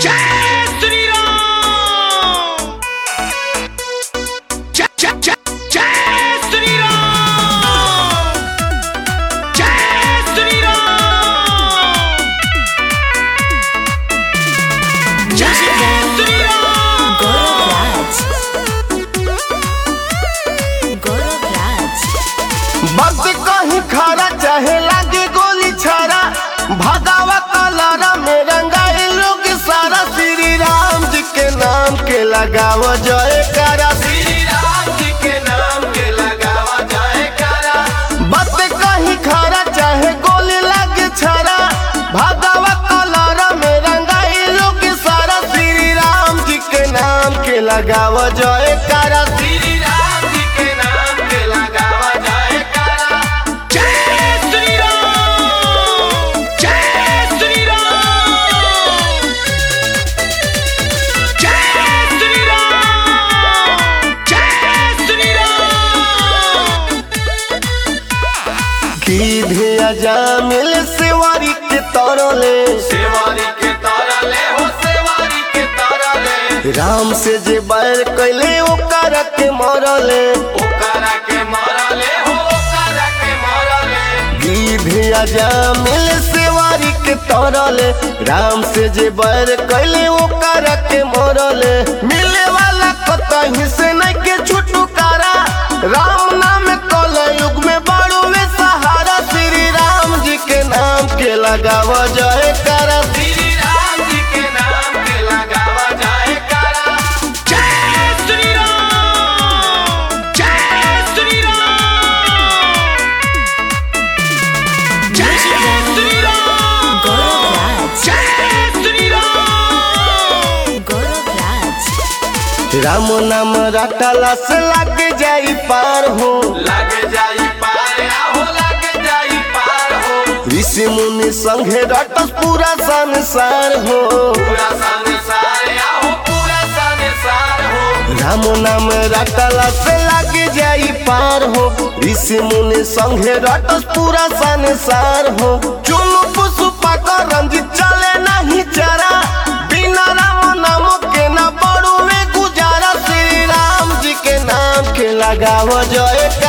जय श्री राम जय जय जय जय श्री राम जय श्री राम जय श्री राम गौरव गौरव राज बस कहीं खरा चाहे लागे गोली छारा भगावा कलरा में रंगाए लोग सारा श्री राम जी के नाम के लगावा जय करा श्री राम जी के नाम के लगावा जय करा बस कहीं खरा चाहे गोली लागे छारा भगावा कलरा में रंगाए लोग सारा श्री राम जी के नाम के लगावा जय करा श्री राम जी के नाम के लगावा जय करा जय श्री राम जय श्री राम जय श्री राम जय श्री राम की धिया जामिल सेवारी के तरले सेवारी के तरले हो सेवारी के तरले राम से जे बैर कैले ओकरा के मरले ओकरा के मरले हो ओकरा के मरले की धिया जामिल सेवारी के तरले राम से जे बैर कैले ओकरा के मरले मिले वाला कतहीं से नहीं के छुटकारा राम नाम कल युग में बड़ुए सहारा श्री राम जी के नाम के लगावा जय करा श्री राम जी के नाम के लगावा जय करा जय श्री राम जय श्री राम जय श्री राम गौरव जय श्री राम गौरव राज राम नाम रटला से लग जाई पार हो लग जाई पार हो लग जाई पार हो ऋषि मुनि संगे रटस पूरा संसार हो पूरा संसार हो पूरा संसार हो राम नाम रटला से लग जाई पार हो ऋषि मुनि संगे रटस पूरा संसार हो चुनु पुष्पा का रंजित चले नहीं चरा बिना राम नाम के ना बड़ुए गुजारा श्री राम जी के नाम के लगाव जय